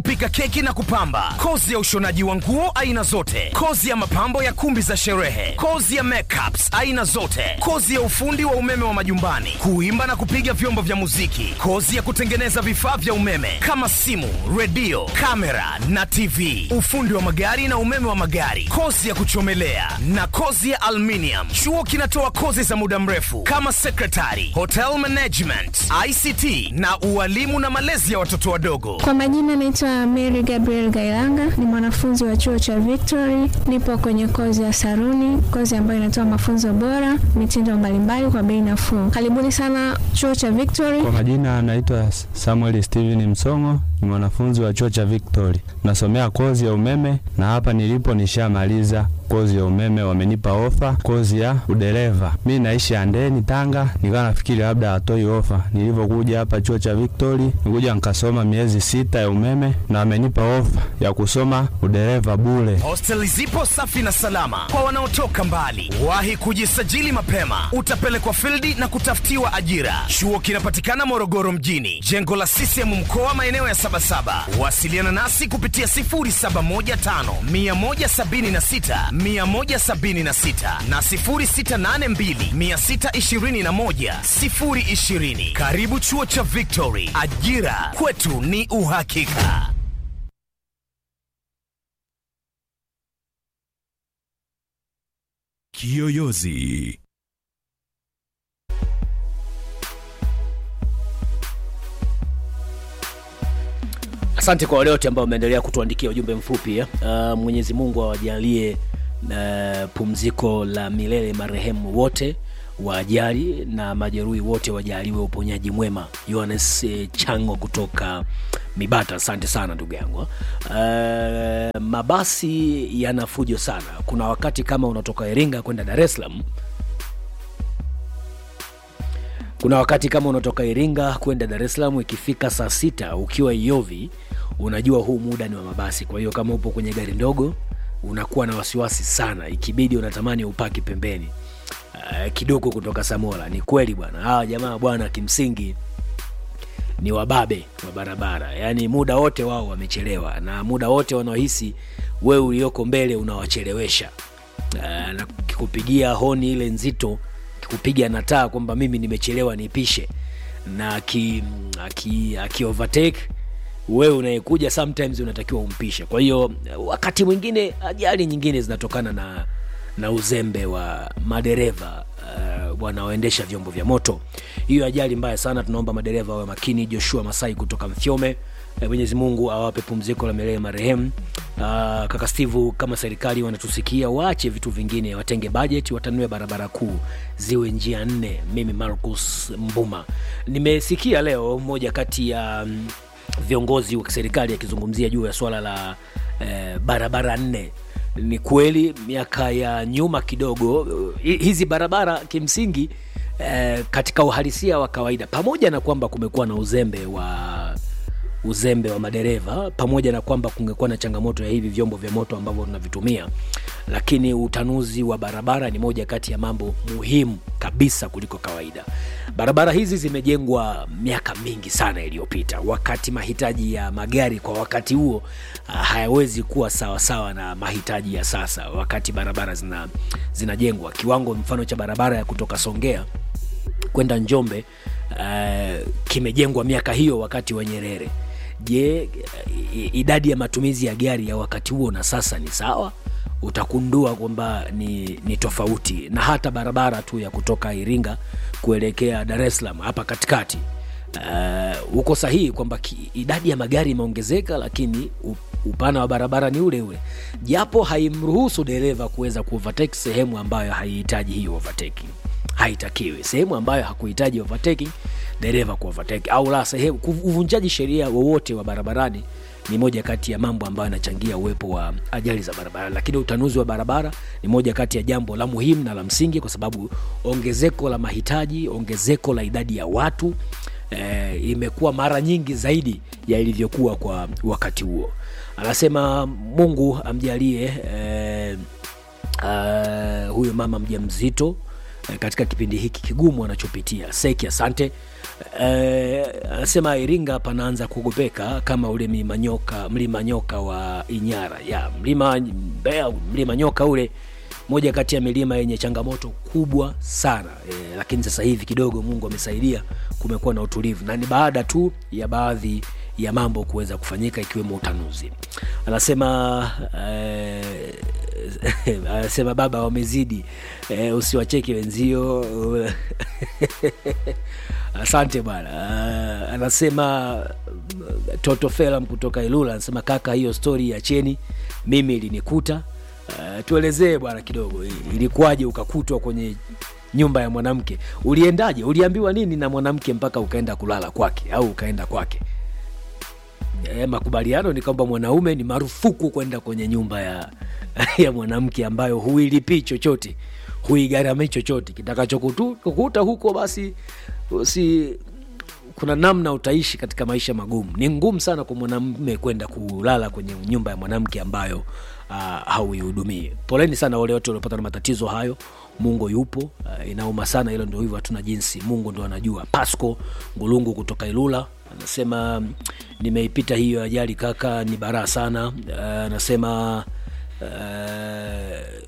pika keki na kupamba, kozi ya ushonaji wa nguo aina zote, kozi ya mapambo ya kumbi za sherehe, kozi ya makeups aina zote, kozi ya ufundi wa umeme wa majumbani, kuimba na kupiga vyombo vya muziki, kozi ya kutengeneza vifaa vya umeme kama simu, redio, kamera na TV, ufundi wa magari na umeme wa magari, kozi ya kuchomelea na kozi ya aluminium. Chuo kinatoa kozi za muda mrefu kama secretary, hotel management, ICT na ualimu na malezi ya watoto wadogo. Kwa majina naitwa Mary Gabriel Gailanga, ni mwanafunzi wa chuo cha Victory. Nipo kwenye kozi ya saruni, kozi ambayo inatoa mafunzo bora, mitindo mbalimbali kwa bei nafuu. Karibuni sana chuo cha Victory. Kwa majina anaitwa Samuel Steven Msongo, ni mwanafunzi wa chuo cha Victory, nasomea kozi ya umeme na hapa nilipo nishamaliza kozi ya umeme, wamenipa ofa kozi ya udereva. Mi naishi Andeni, Tanga, nikawa nafikiri labda hatoi ofa. Nilivyokuja hapa chuo cha Victory, nikuja nikasoma miezi sita ya umeme na wamenipa ofa ya kusoma udereva bure. Hosteli zipo safi na salama kwa wanaotoka mbali. Wahi kujisajili mapema, utapelekwa fildi na kutafutiwa ajira. Chuo kinapatikana Morogoro mjini, jengo la CCM mkoa, maeneo ya Sabasaba. Wasiliana nasi kupitia 0715 176 176 na 0682 621 020. Karibu chuo cha Victory, ajira kwetu ni uhakika. Kiyoyozi. Asante kwa wale wote ambao wameendelea kutuandikia ujumbe mfupi. Uh, Mwenyezi Mungu awajalie uh, pumziko la milele marehemu wote wa ajali na majeruhi wote wajaliwe uponyaji mwema. Yohanes eh, Chango kutoka Mibata, asante sana ndugu yangu. Uh, mabasi yana fujo sana. Kuna wakati kama unatoka Iringa kwenda Dar es Salaam kuna wakati kama unatoka Iringa kwenda Dar es Salaam, ikifika saa sita ukiwa Iyovi, unajua huu muda ni wa mabasi. Kwa hiyo kama upo kwenye gari ndogo, unakuwa na wasiwasi sana, ikibidi unatamani upaki pembeni uh, kidogo kutoka Samora. Ni kweli bwana, hawa jamaa bwana, kimsingi ni wababe wa barabara, yaani muda wote wao wamechelewa, na muda wote wanaohisi wewe ulioko mbele unawachelewesha uh, na kikupigia honi ile nzito kupiga na taa kwamba mimi nimechelewa nipishe na aki, aki, aki overtake wewe unayekuja sometimes unatakiwa umpishe kwa hiyo wakati mwingine ajali nyingine zinatokana na na uzembe wa madereva uh, wanaoendesha vyombo vya moto hiyo ajali mbaya sana tunaomba madereva wawe makini joshua masai kutoka mfyome Eh, mwenyezi mungu awape pumziko la milele marehemu uh, kaka steve kama serikali wanatusikia waache vitu vingine watenge bajeti watanue barabara kuu ziwe njia nne mimi marcus mbuma nimesikia leo moja kati ya mm, viongozi wa kiserikali akizungumzia juu ya swala la eh, barabara nne ni kweli miaka ya nyuma kidogo hi- hizi barabara kimsingi eh, katika uhalisia wa kawaida pamoja na kwamba kumekuwa na uzembe wa uzembe wa madereva pamoja na kwamba kungekuwa na changamoto ya hivi vyombo vya moto ambavyo tunavitumia lakini utanuzi wa barabara ni moja kati ya mambo muhimu kabisa kuliko kawaida barabara hizi zimejengwa miaka mingi sana iliyopita wakati mahitaji ya magari kwa wakati huo ah, hayawezi kuwa sawasawa na mahitaji ya sasa wakati barabara zina zinajengwa kiwango mfano cha barabara ya kutoka songea kwenda njombe uh, kimejengwa miaka hiyo wakati wa nyerere je i- idadi ya matumizi ya gari ya wakati huo na sasa ni sawa utakundua kwamba ni, ni tofauti na hata barabara tu ya kutoka iringa kuelekea dar es salaam hapa katikati uh, uko sahihi kwamba ki- idadi ya magari imeongezeka lakini u- upana wa barabara ni ule ule japo haimruhusu dereva kuweza kuovertake sehemu ambayo haihitaji hiyo overtaking haitakiwi sehemu ambayo hakuhitaji overtaking dereva kuovertake au la sehemu kuv- uvunjaji sheria wowote wa barabarani ni moja kati ya mambo ambayo yanachangia uwepo wa ajali za barabara lakini utanuzi wa barabara ni moja kati ya jambo la muhimu na la msingi kwa sababu ongezeko la mahitaji ongezeko la idadi ya watu eh, imekuwa mara nyingi zaidi ya ilivyokuwa kwa wakati huo anasema mungu amjalie eh, uh, huyo mama mja mzito eh, katika kipindi hiki kigumu anachopitia seki asante Eh, anasema iringa panaanza kuogopeka kama ule mlima nyoka mlima nyoka wa inyara ya mlima Mbeya, mlima nyoka ule moja kati ya milima yenye changamoto kubwa sana e, lakini sasa hivi kidogo mungu amesaidia kumekuwa na utulivu na ni baada tu ya baadhi ya mambo kuweza kufanyika ikiwemo utanuzi anasema eh, anasema baba wamezidi eh, usiwacheke wenzio asante bwana uh, anasema uh, toto felam kutoka ilula anasema kaka hiyo stori ya cheni mimi ilinikuta uh, tuelezee bwana kidogo i- ilikuwaje ukakutwa kwenye nyumba ya mwanamke uliendaje uliambiwa nini na mwanamke mpaka ukaenda kulala kwake au ukaenda kwake e, makubaliano ni kwamba mwanaume ni marufuku kwenda kwenye nyumba ya, ya mwanamke ambayo huilipii chochote huigharamii chochote kitakachokukuta huko basi si kuna namna utaishi katika maisha magumu ni ngumu sana kwa mwanamume kwenda kulala kwenye nyumba ya mwanamke ambayo uh, hauihudumii poleni sana wale wote waliopata na matatizo hayo mungu yupo uh, inauma sana hilo ndio hivyo hatuna jinsi mungu ndo anajua pasco ngulungu kutoka ilula anasema nimeipita hiyo ajali kaka ni baraa sana uh, anasema uh,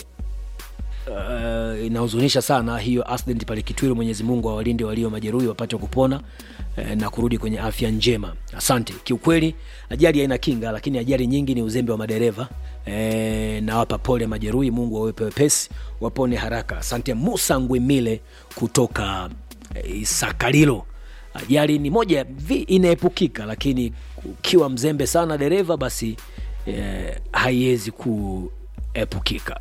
uh, inahuzunisha sana hiyo accident pale kitwiru mwenyezi mungu awalinde walio majeruhi wapate kupona uh, na kurudi kwenye afya njema asante kiukweli ajali haina kinga lakini ajali nyingi ni uzembe wa madereva E, nawapa pole majeruhi mungu wawepe wepesi wapone haraka asante musa ngwimile kutoka e, isakalilo ajali ni moja ya vi inaepukika lakini ukiwa mzembe sana dereva basi e, haiwezi kuepukika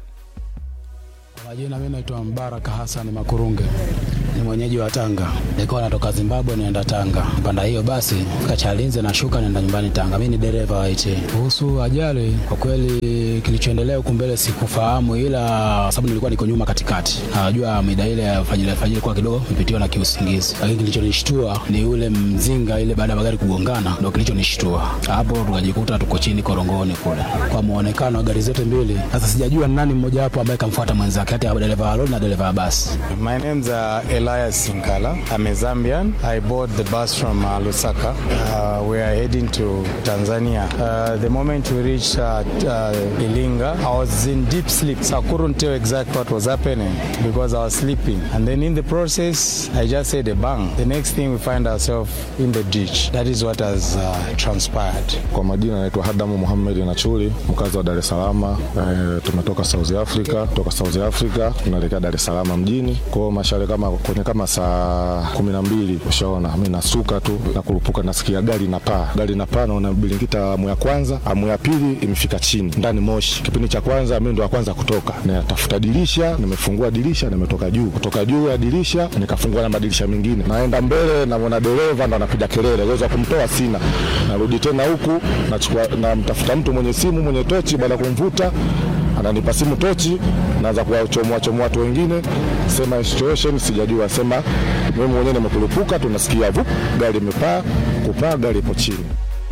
Kwa majina mimi naitwa Mbaraka Hassan Makurunge, ni mwenyeji wa Tanga. Nilikuwa natoka Zimbabwe naenda Tanga, panda hiyo basi Kachalinze nashuka naenda nyumbani Tanga. Mimi ni dereva wa IT. Kuhusu ajali, kwa kweli kilichoendelea huku mbele sikufahamu, ila sababu nilikuwa niko nyuma katikati, najua mida ile ya fajiri fajiri kwa kidogo nipitiwa na kiusingizi, lakini kilichonishtua ni ule mzinga ile baada ya magari kugongana, ndio kilichonishtua hapo, tukajikuta tuko chini korongoni kule, kwa muonekano wa gari zote mbili. Sasa sijajua ni nani mmoja wapo ambaye kamfuata mwenzake, kati ya dereva wa lori na dereva wa basi. My name's uh, Elias Sinkala. I'm a Zambian. I bought the bus from uh, Lusaka. Uh, we are heading to Tanzania. Uh, the moment we reached uh, uh, Ilinga, I was in deep sleep, so I couldn't tell exactly what was happening because I was sleeping. And then in the process, I just heard a bang. The next thing we find ourselves in the ditch. That is what has uh, transpired. Kwa majina naitwa Hadamu Muhammad Nachuli, mkazi wa Dar es Salaam. E, tumetoka South Africa, toka South Africa tunaelekea Dar es Salaam mjini. Kwa hiyo mashale kama kwenye kama saa kumi na mbili ushaona, mimi nasuka tu na kurupuka, nasikia gari na paa, gari na paa, naona bilingita amu ya kwanza, amu ya pili imefika chini ndani moshi. Kipindi cha kwanza mimi ndo wa kwanza kutoka, natafuta dirisha, nimefungua dirisha, nimetoka juu, kutoka juu ya dirisha nikafungua na madirisha mengine, naenda mbele, namwona dereva ndo anapiga kelele, uwezo wa kumtoa sina, narudi tena huku, nachukua namtafuta mtu mwenye simu mwenye tochi, baada ya kumvuta ananipa simu tochi, naanza kuwachomoa chomoa watu wengine, sema situation sijajua, sema mimi mwenyewe nimekurupuka, tunasikia vup, gari imepaa, kupaa, gari ipo chini.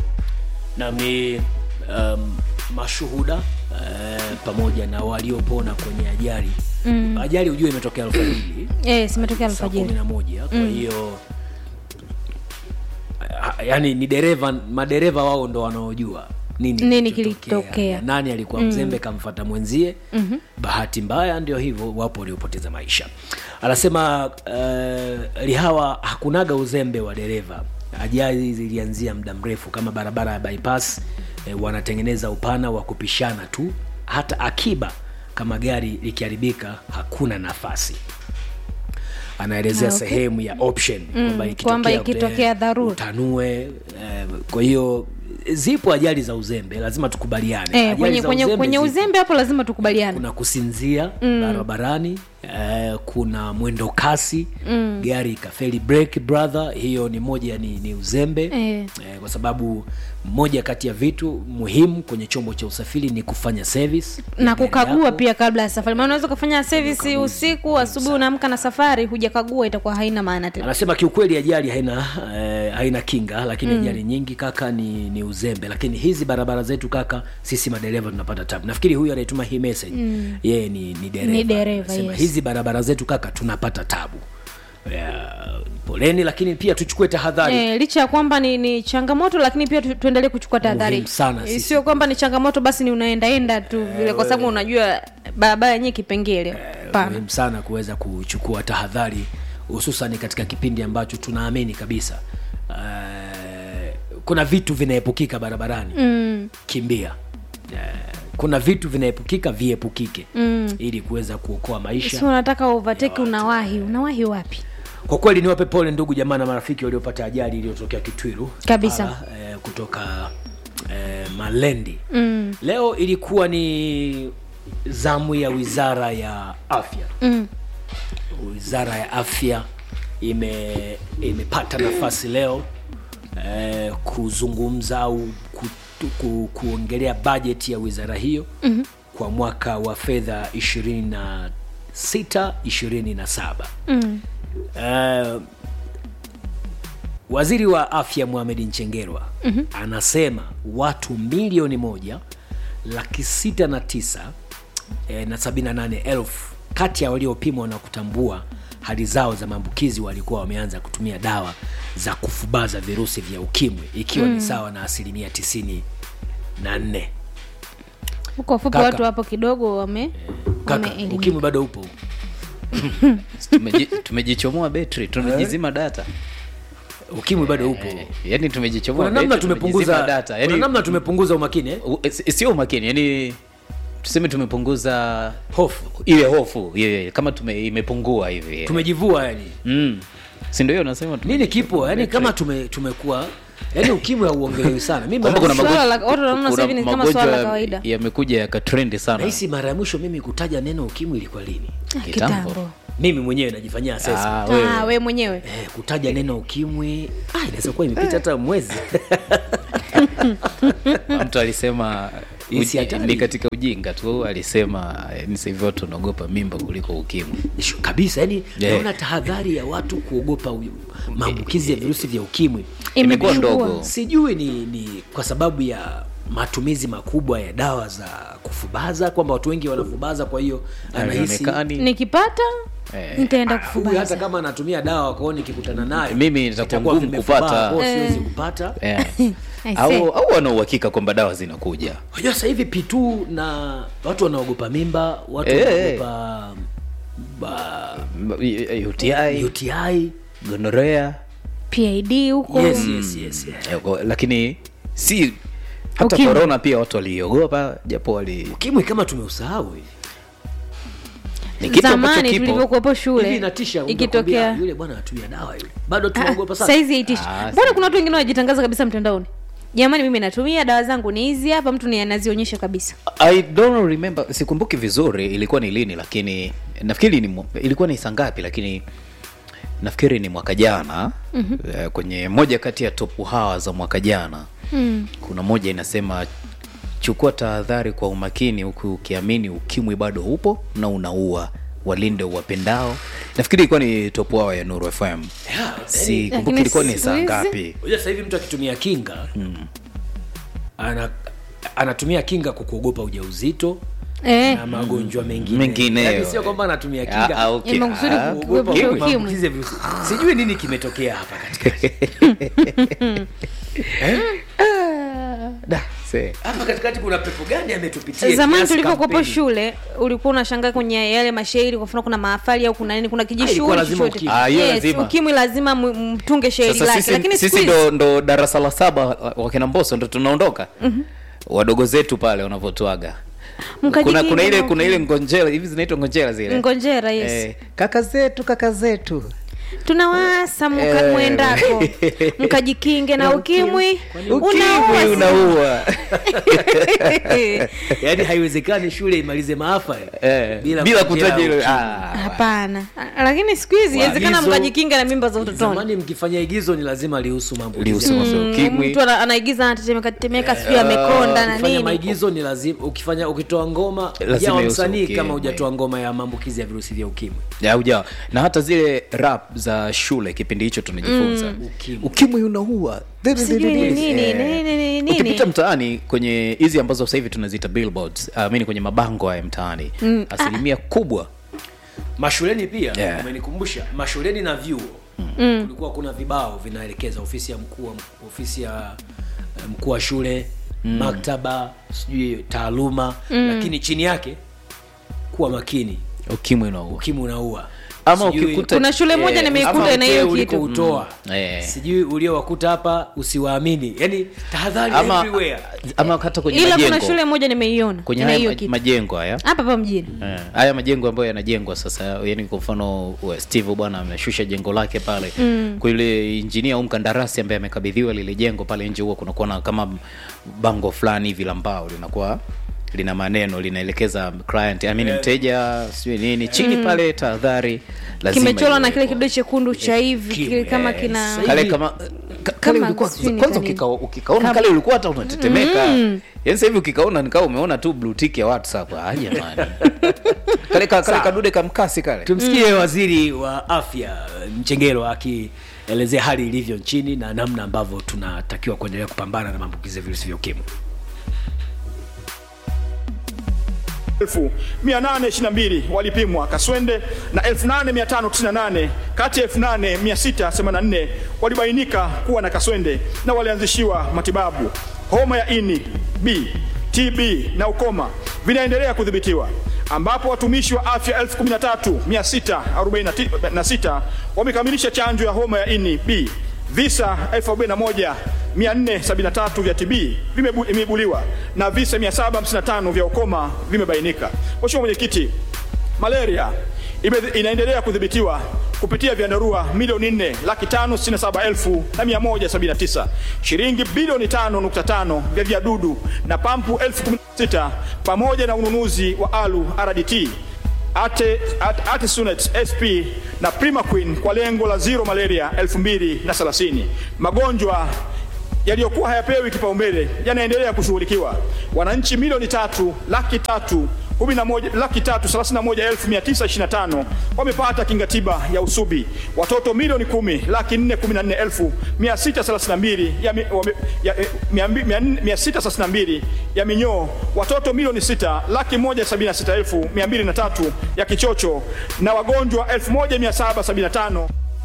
na ni um, mashuhuda uh, pamoja na waliopona kwenye ajali mm. ajali hujua imetokea alfajiri Eh, simetokea saa kumi alfajiri. na moja kwa hiyo ah, yani ni dereva madereva wao ndo wanaojua nini, Nini kilichotokea. kilitokea. nani alikuwa mzembe kamfata mwenzie mm-hmm. bahati mbaya ndio hivyo wapo waliopoteza maisha anasema uh, lihawa hakunaga uzembe wa dereva ajali zilianzia muda mrefu kama barabara ya bypass eh, wanatengeneza upana wa kupishana tu hata akiba kama gari likiharibika hakuna nafasi anaelezea Ah, okay. sehemu ya option kwamba kwamba ikitokea, ikitokea eh, dharura. utanue eh, kwa hiyo zipo ajali za uzembe lazima tukubaliane Eh, Ajali kwenye, za kwenye, kwenye zipo. uzembe hapo lazima tukubaliane kuna kusinzia mm. barabarani eh, kuna mwendo kasi mm. gari ikafeli break brother hiyo ni moja ni, ni uzembe Eh. eh, kwa sababu moja kati ya vitu muhimu kwenye chombo cha usafiri ni kufanya service ya na gari kukagua yako. pia kabla ya safari maana unaweza ukafanya service usiku asubuhi unaamka na safari hujakagua itakuwa haina maana tena anasema kiukweli ajali haina eh, haina kinga lakini mm. ajali nyingi kaka ni, ni uzembe lakini hizi barabara zetu kaka sisi madereva tunapata tabu nafikiri huyu anayetuma hii message mm. yeye ni, ni dereva Ni dereva, Anasema yes. hizi hizi barabara zetu kaka tunapata tabu Ya, poleni lakini pia tuchukue tahadhari E, licha ya kwamba ni, ni changamoto lakini pia tu, tuendelee kuchukua tahadhari Muhimu sana Eh, sisi. sio kwamba ni changamoto basi ni unaendaenda tu vile kwa sababu unajua barabara yenyewe kipengele Hapana. muhimu sana kuweza kuchukua tahadhari hususan katika kipindi ambacho tunaamini kabisa uh, kuna vitu vinaepukika barabarani mm. kimbia uh, kuna vitu vinaepukika viepukike mm. ili kuweza kuokoa maisha si unataka overtake unawahi unawahi wapi kwa kweli niwape pole ndugu jamaa na marafiki waliopata ajali iliyotokea kitwiru Kabisa. Para, eh, kutoka eh, malendi mm. leo ilikuwa ni zamu ya wizara ya afya mm. wizara ya afya ime imepata nafasi leo eh, kuzungumza au ku, ku, kuongelea bajeti ya wizara hiyo mm-hmm. kwa mwaka wa fedha 26 27 Mm. uh, waziri wa afya Mohamed Nchengerwa mm-hmm. anasema watu milioni moja laki sita na tisa eh, na sabini na nane elfu kati ya waliopimwa na kutambua hali zao za maambukizi walikuwa wameanza kutumia dawa za kufubaza virusi vya ukimwi ikiwa mm. ni sawa na asilimia tisini na nne huko fupi Kaka. watu hapo kidogo wame kaka wameelimika. ukimwi bado upo Tumeji- tumejichomoa betri tunajizima data ukimwi bado upo Eh, yani tumejichomoa kuna namna betri, tumejizima tumepunguza data kuna yani namna tumepunguza umakini eh? u- si- sio umakini yani tuseme tumepunguza hofu ile hofu ile kama tume, imepungua hivi tumejivua yani mm. si ndio hiyo nasema tume- nini kipo yani kama tume, tumekuwa yani ukimwi hauongelewi sana mimi kwamba kuna mara- Swala magonjwa- la- watu wanaona kuna sasa hivi ni kama magonjwa swala la kawaida. yamekuja yakatrendi sana nahisi mara ya mwisho mimi kutaja neno ukimwi ilikuwa lini Ah, kitambo. kitambo mimi mwenyewe najifanyia assessment Ah, wewe. Ah, we mwenyewe eh, kutaja neno ukimwi ah, inaweza kuwa imepita hata mwezi mtu alisema Hii si uji- hatari. ni katika ujinga tu alisema eh, ni sasa hivi watu wanaogopa mimba kuliko ukimwi Shu- kabisa yani Yeah. naona tahadhari ya watu kuogopa u- maambukizi ya virusi vya ukimwi imekuwa Imepungua. ndogo sijui ni, ni kwa sababu ya matumizi makubwa ya dawa za kufubaza kwamba watu wengi wanafubaza kwa hiyo anahisi haionekani nikipata Eh. nitaenda huyu hata kufubaza kama anatumia dawa kwao nikikutana nayo Mimi itakuwa itakuwa ngumu vimefubaa, kupata. kwao siwezi Eh. kupata Eh. I au see. au wana uhakika kwamba dawa zinakuja unajua sasa hivi pitu na watu wanaogopa mimba watu Eh. wanaogopa ba, M- UTI uti gonorea pid huko yes, yes, yes, yes. Eh, kwa- lakini si hata Ukimwi. korona pia watu waliogopa japo wali ukimwi kama tumeusahau hivi ni kitu ambacho zamani kipo tulivyokuwepo hivi shule inatisha ikitokea unakwambia, yule bwana atumia dawa yule bado tunaogopa sana saizi haitishi Ah, mbona kuna watu wengine wanajitangaza kabisa mtandaoni jamani mimi natumia dawa zangu ni hizi hapa mtu ni anazionyesha kabisa I don't remember sikumbuki vizuri ilikuwa ni lini lakini nafikiri ni mwa- ilikuwa ni saa ngapi lakini nafikiri ni mwaka jana mm-hmm. kwenye moja kati ya topu hawa za mwaka jana mm. kuna moja inasema chukua tahadhari kwa umakini huku ukiamini ukimwi bado upo na unaua walinde uwapendao nafikiri ilikuwa ni topu hawa ya nuru fm si kumbuki Lakini ilikuwa ni siku saa hizi- ngapi unajua sasa hivi mtu akitumia kinga ana, anatumia kinga kwa kuogopa ujauzito eh, na magonjwa mengine Mengineyo. Yaani sio kwamba anatumia Ah, kinga ah, okay. Ya makusudi Ah, kuogopa ukimwi. ukimwi. maambukizi ya virusi sijui nini kimetokea hapa katikati Da, see. hapa katikati kuna pepo gani ametupitia zamani kiasi tulivyokuwepo kampeni? shule ulikuwa unashangaa kwenye yale mashairi kwa mfano kuna mahafali au kuna nini kuna ilikuwa kijishughuli lazima chochote ukimwi. Ah, hiyo yes, lazima. ukimwi lazima m- mtunge shairi sasa lake sisi, lakini siku sisi hizi ndo, ndo darasa la saba wa- wakina mboso ndo tunaondoka mm-hmm. wadogo zetu pale wanavyotuaga kuna, Mkajikinga kuna ile na kuna ile ukimwi. ngonjera hivi zinaitwa ngonjera zile ngonjera yes eh, kaka zetu kaka zetu tunawasa mka Eh. mwendako mkajikinge na ukimwi ukimwi unaua unaua yaani haiwezekani shule imalize maafa eh, bila kutaja ile ukimwi. ah, hapana Ah, lakini siku hizi inawezekana Waagizo- mkajikinga na mimba za utotoni zamani mkifanya igizo ni lazima lihusu maambukizi lihusu ya mambo ya ukimwi mtu ana- anaigiza anatetemeka tetemeka sijui amekonda na ukifanya nini maigizo ni lazima ukifanya ukitoa ngoma Lazima jawa ihusu msanii ukimwi. kama hujatoa ngoma ya maambukizi ya virusi vya ukimwi Ya, ujawa na hata zile rap za shule kipindi hicho tunajifunza Ukimwi. ukimwi unaua Sijui ni nini, Eh. nini, nini, nini. ukipita mtaani kwenye hizi ambazo sasa hivi tunaziita billboards uh, mini kwenye mabango haya mtaani asilimia kubwa mashuleni pia Yeah. umenikumbusha mashuleni na vyuo mm. kulikuwa kuna vibao vinaelekeza ofisi ya mkuu wa- ofisi ya eh, mkuu wa shule mm. maktaba sijui taaluma mm. lakini chini yake kuwa makini ukimwi unaua ukimwi unaua Ama Sijui- ukikuta- Kuna shule moja Eh, nimeikuta ama na hiyo mteo kitu. ulikoutoa Eh. sijui uliowakuta hapa usiwaamini yani tahadhari ama, everywhere ama hata kwenye ila majengo kuna shule moja nimeiona kwenye ina haya hiyo ma- kitu majengo haya hapa hapa mjini Eh, haya majengo ambayo yanajengwa sasa yani kwa mfano wa steve bwana ameshusha jengo lake pale mm. kwa yule injinia au mkandarasi ambaye amekabidhiwa lile jengo pale nje huwa kunakuwa na kama bango fulani hivi la mbao linakuwa lina maneno linaelekeza client I mean, mteja sijui nini chini pale tahadhari lazima kimechorwa na kile iwekwe. kidude chekundu cha hivi kile kama Yes. kina kale kama ka- kale Kama ulikuwa sijui ni kwanza kanini. ukika- ukikaona kale ulikuwa hata unatetemeka mm. yani sasa hivi ukikaona nikaa umeona tu blue tick ya whatsapp ah jamani kale ka, kale kadude kamkasi kale tumsikie waziri wa afya mchengelo akielezea hali ilivyo nchini na namna ambavyo tunatakiwa kuendelea kupambana na maambukizi ya virusi vya ukimwi 1822 walipimwa Kaswende na 8598 kati ya 8684 walibainika kuwa na kaswende na walianzishiwa matibabu. Homa ya ini B, TB na ukoma vinaendelea kudhibitiwa ambapo watumishi wa afya 13646 wamekamilisha chanjo ya homa ya ini B. Visa 41473 vya TB vimebu- vimeibuliwa na visa 755 vya ukoma vimebainika. Mheshimiwa Mwenyekiti, malaria ime- inaendelea kudhibitiwa kupitia vyandarua milioni 4 laki tano sitini na saba elfu na mia moja sabini na tisa shilingi bilioni 5.5 vya viadudu na pampu elfu kumi na sita pamoja na ununuzi wa alu RDT Ate, Ate, Artesunate SP na Primaqueen kwa lengo la zero malaria 2030. Magonjwa yaliyokuwa hayapewi kipaumbele yanaendelea kushughulikiwa. Wananchi milioni tatu laki tatu kumi na moja- laki tatu thelathini na moja elfu mia tisa ishirini na tano wamepata kinga tiba ya usubi. Watoto milioni kumi laki nne kumi na nne elfu mia sita thelathini na mbili ya mi- wame- ya- eh, mia mbi- mia nne- mia sita thelathini na mbili ya minyoo. Watoto milioni sita laki moja sabini na sita elfu mia mbili na tatu ya kichocho na wagonjwa elfu moja mia saba sabini na tano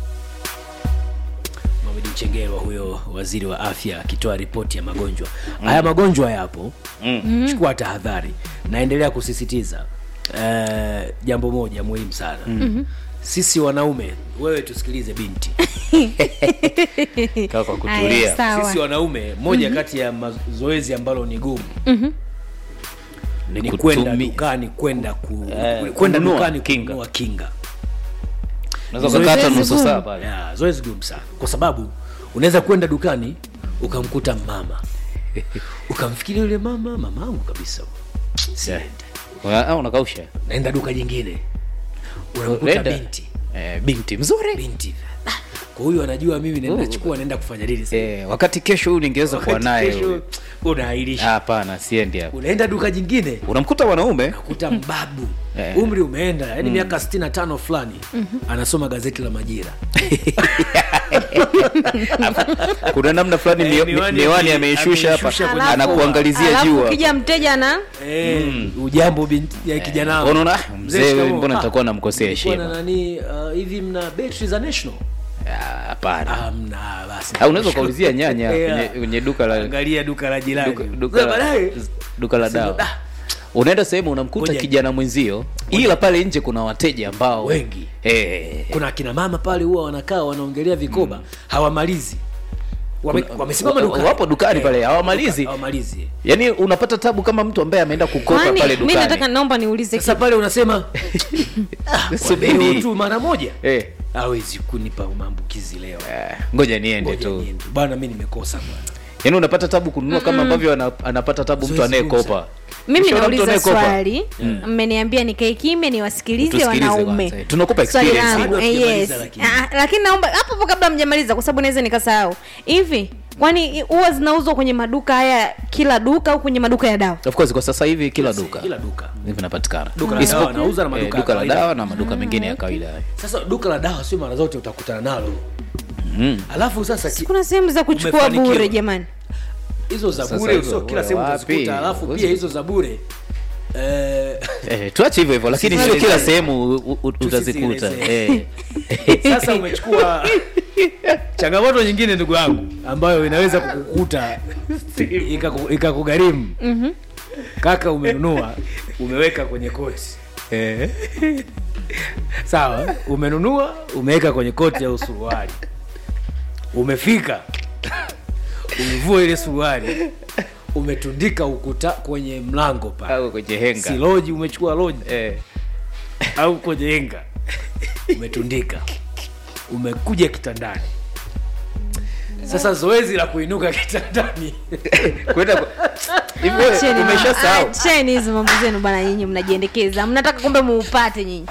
Mohamed Mchengerwa huyo waziri wa afya akitoa ripoti ya magonjwa haya magonjwa yapo mm. chukua tahadhari naendelea kusisitiza uh, jambo moja muhimu sana mm-hmm. sisi wanaume wewe tusikilize binti kaa kwa Aya, kutulia sawa. sisi wanaume moja kati ya mazoezi ambalo ni gumu Ni ni kutumi- kwenda dukani kwenda ku, Eh, kwenda kununua dukani kinga. kununua kinga unaweza ukakata Zoezi nusu gumu. saa pale yeah, zoezi gumu sana kwa sababu unaweza kwenda dukani ukamkuta mama ukamfikiria yule mama mamangu kabisa siende Una- ah, unakausha naenda duka jingine unamkuta Nenda. binti eh, binti mzuri binti Ah, kwa huyu anajua mimi naenda chukua naenda kufanya nini sasa. eh, wakati kesho huyu ningeweza kuwa Wakati naye kesho huyu. unaahirisha Ah, hapana siendi hapo unaenda duka jingine unamkuta mwanaume kuta mbabu Eh. umri umeenda yani miaka 65 fulani anasoma gazeti la majira kuna namna fulani Eh, mio- miwani miwani ame- ameishusha hapa ameishusha kwenye anakuangalizia alafu jua ukija mteja na Eh, ujambo binti ya kijana wangu. unaona ah, mzee shikamoo. wewe mbona Ah, nitakuwa namkosea nilikuwa na heshima nani uh, hivi mna betri za national Ah, hapana Ah, mna basi Ah, unaweza ukaulizia nyanya Yeah. kwenye, kwenye duka la angalia duka la jirani duka, duka, Sasa la, baadaye duka la sema, dawa "Ah, unaenda sehemu unamkuta Ngoja- kijana mwenzio ila pale nje kuna wateja ambao Wengi. eh, kuna akina mama pale huwa wanakaa wanaongelea vikoba hawamalizi Wame- Kuna- wamesimama wa- dukani wapo dukani Eh, pale, hawamalizi. duka- hawamalizi yaani unapata tabu kama mtu ambaye ameenda kukopa kwani pale mi nataka dukani naomba niulize sasa pale unasema "Ah, kwa Subiri. leo tu mara moja eh, hawezi kunipa maambukizi leo eh, ngoja niende Ngoja tu niende. bwana mi nimekosa bwana yaani unapata tabu kununua kama ambavyo ana, anapata tabu mtu Zoezi gumu anayekopa mimi Ukishaona mtu nauliza anayekopa, swali mmeniambia nikae kimya niwasikilize Tusikilize wanaume kwanza. Tunakupa Swali experience. langu, Bado eh, hatujamaliza yes. lakini. Ah, lakini naomba hapo hapo kabla mjamaliza kwa sababu naweza nikasahau hivi kwani huwa zinauzwa kwenye maduka haya kila duka au kwenye maduka ya dawa of course kwa sasa hivi kila duka kila duka vinapatikana Duka la Isipo- dawa wanauza na maduka eh, ya duka la kawaida. dawa na maduka mengine ya kawaida sasa duka la dawa sio mara zote utakutana nalo Mm. alafu sasa ki- kuna sehemu za kuchukua Umefanikiwa. bure jamani hizo za Sasa bure hizo, sio kila wewe sehemu wapi? utazikuta alafu Huwezi- pia hizo za bure eh, eh, tuache hivyo hivyo lakini sio kila sehemu u- u- u- utazikuta Tusisielezee. eh. sasa umechukua changamoto nyingine ndugu yangu ambayo inaweza kukukuta ikaku- ikakugharimu Mhm. kaka umenunua umeweka kwenye koti Eh. sawa umenunua umeweka kwenye koti au suruali umefika umevua ile suruali umetundika ukuta kwenye mlango pale au kwenye henga si loji umechukua loji eh. au kwenye henga umetundika umekuja kitandani sasa zoezi la kuinuka kitandani kwenda ku- hivi wewe Acheni ma- umeshasahau acheni hizo mambo zenu bana nyinyi mnajiendekeza mnataka kumbe muupate nyinyi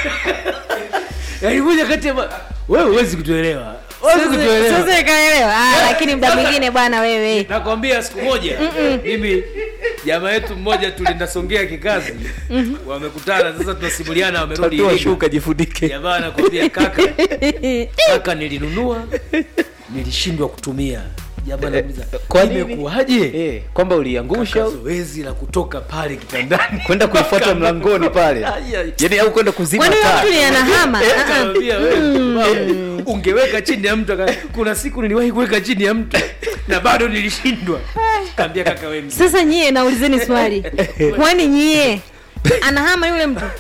yaani moja kati ya ma- wewe huwezi kutuelewa huwezi kutuelewa sasa ikaelewa ah, lakini mda mwingine bwana wewe nakwambia siku moja mimi jamaa yetu mmoja tulienda songea kikazi wamekutana sasa tunasimuliana wamerudi Toa Iringa. shuka jifundike jamaa anakwambia kaka kaka nilinunua nilishindwa kutumia jamaa anamuuliza kwa nini? imekuwaje eh, kwamba uliangusha Kaka, au zoezi la kutoka pale kitandani kwenda kuifuata mlangoni pale Ai, ai. yani au kwenda kuzima kwani huyo taa mtu ni anahama Eh, Ah, ah. akamwambia, wewe, mama, ungeweka chini ya mtu aka- kuna siku niliwahi kuweka chini ya mtu na bado nilishindwa kaambia kaka wewe mzee. sasa nyie naulizeni swali kwani nyie anahama yule mtu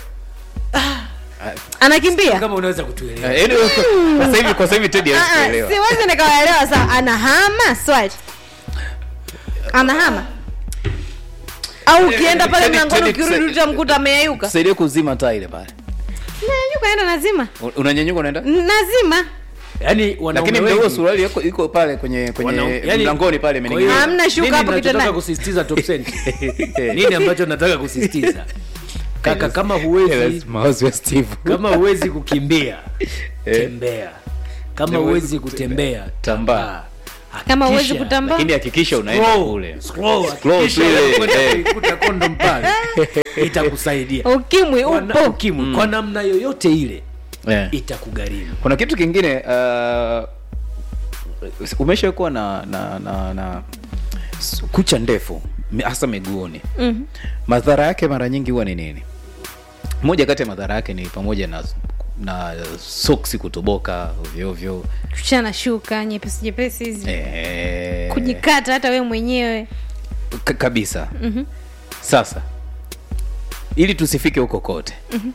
anakimbia kama unaweza kutuelewa Eh, yaani kwa- kwa sasa hivi kwa sasa hivi Teddy hawezi Ah, ah, kuelewa siwezi nikawaelewa saa anahama swali anahama au ukienda pale Teddy- mlangoni Teddy, ukirudi tusa- utamkuta ameyayuka tusaidie kuzima taa ile pale nanyuka enda nazima U- unanyanyuka unaenda nazima yaani wanaume lakini mda huo wengi- suruali yako iko pale kwenye kwenye wanau- yaani- mlangoni pale kwa hiyo- imening'inia Hamna shuka nini hapo nachotaka kitandani. kusisitiza top cent nini ambacho nataka kusisitiza kaka kama huwezi mawazo ya Steve kama huwezi kukimbia tembea kama huwezi kutembea Tambaa. kama huwezi Hakikisha- kutambaa lakini hakikisha unaenda Scroll, kule scroll, Scroll hakikisha tu ile, unakwenda eh. kuikuta condom pale itakusaidia ukimwi Kwa na- upo ukimwi kwa namna yoyote ile Eh. itakugharimu kuna kitu kingine uh, umesha kuwa na, na, na, na s- kucha ndefu mi- hasa miguuni Mhm. madhara yake mara nyingi huwa ni nini moja kati ya madhara yake ni pamoja na na soksi kutoboka ovyoovyo kuchana shuka nyepesi nyepesi hizi eh, kujikata hata wewe mwenyewe ka- kabisa Mhm. sasa ili tusifike huko kote